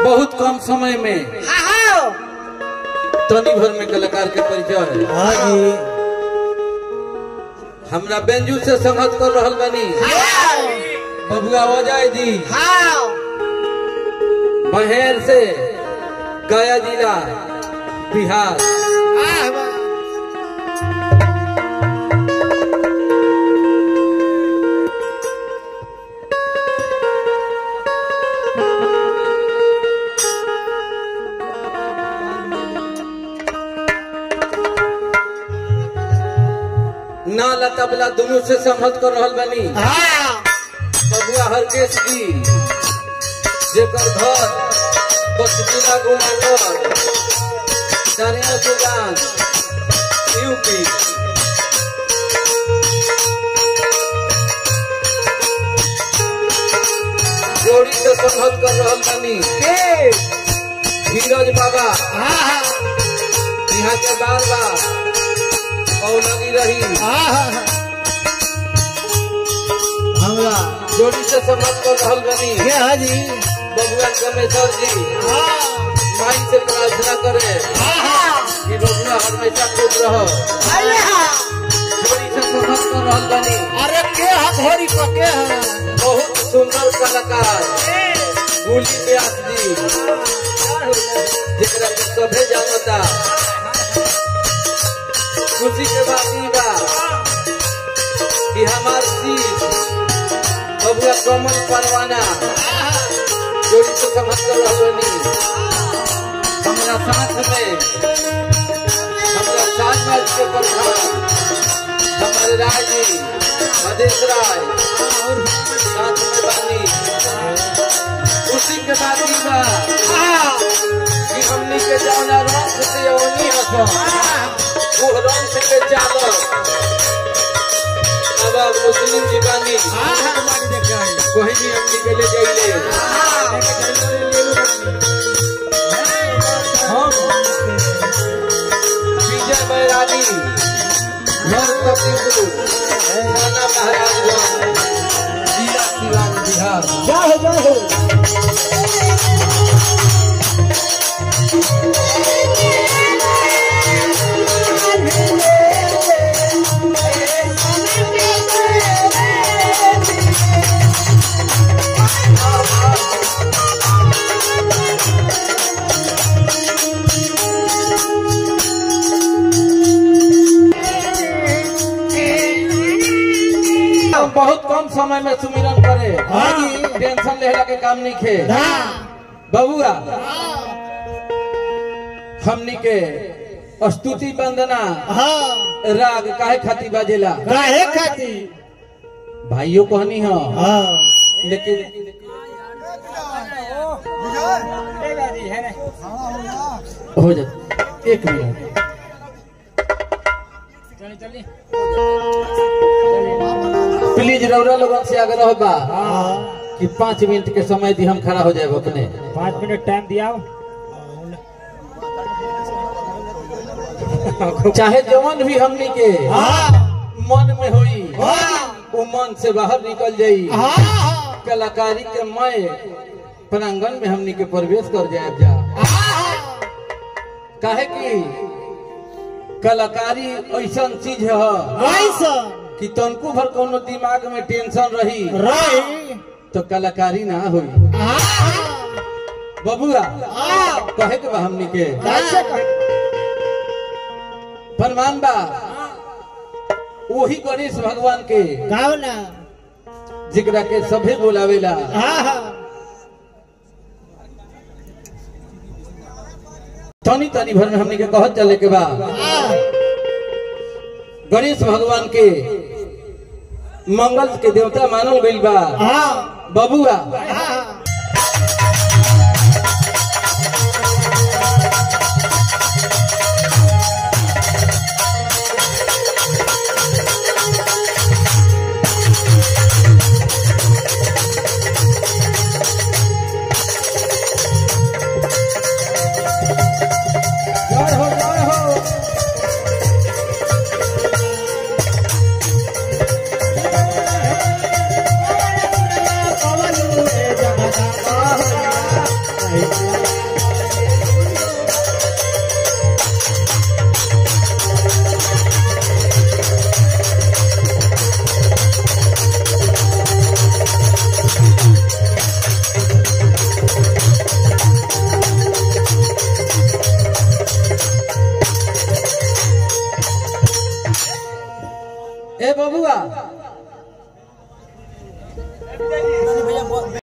बहुत कम समय में तनी भर में कलाकार के परिचय हाँ जी हमरा बेंजू से संगत कर रहल बानी बबुआ अजय जी बहेर से गया जिला बिहार नाला तबला दोनों से संगत कर रहल बानी बबुआ हरकेश जी जेकर घर बसजीला गुमानगर दानिया सुल्तान यूपी जोड़ी से संगत कर रहल बानी धीरज बाबा यहाँ के बार बार और लगी रही हमरा जोड़ी से संगत कर रहल बानी के हाँ जी बबुआ कमेश्वर जी माई से प्रार्थना करे कि बबुआ हमेशा खुश रहो जोड़ी से संगत कर रहल बानी अरे के हाथ होरी पके हैं बहुत सुंदर कलाकार गुली व्यास जी जेकरा के सभे जानता खुशी के बात ई बा कि हमार शीश बबुआ कमल परवाना जोड़ी से समझ कर रहनी हमारा साथ में हमारा साथ में के प्रधान हमारे राय जी मधेश राय साथ में बानी खुशी के बात ई बा कि हमनी के जौना रंग से ओनी हसो वो रंग से के चालो अब अब मुस्लिम जी बानी कोई भी हमनी के ले जाइले विजय बैरागी घर कपीपुर थाना महाराजगंज जिला सिवान बिहार जाओ जाओ हम बहुत कम समय में सुमिरन करे हाँ जी। टेंशन लेला के काम नहीं खे हाँ बबुआ हमनी के स्तुति वंदना हाँ राग काहे खाती बाजेला काहे खाती भाइयों कहनी हो हाँ लेकिन हो जा एक मिनट प्लीज रौरा लोगन से आग्रह बा हाँ कि पाँच मिनट के समय दी हम खड़ा हो जाए अपने पाँच मिनट टाइम दिया चाहे जवन भी हमनी के हाँ मन में होई हाँ वो मन से बाहर निकल जाई हाँ कलाकारी के मय प्रांगण में हमनी के प्रवेश कर जाए जा काहे कि कलाकारी ऐसा चीज है कि तनको भर कोनो दिमाग में टेंशन रही रही तो कलाकारी ना होई बबुआ कहे के बा हमनी के फरमान बा वही गणेश भगवान के गाओ ना जिकरा के सभे बोलावेला हाँ तनी तनी भर में हमनी के कहत चले के बा हाँ गणेश भगवान के मंगल के देवता मानल गइल बा हाँ बबुआ हाँ जय हो जय हो पवन जगदा ए बबुआ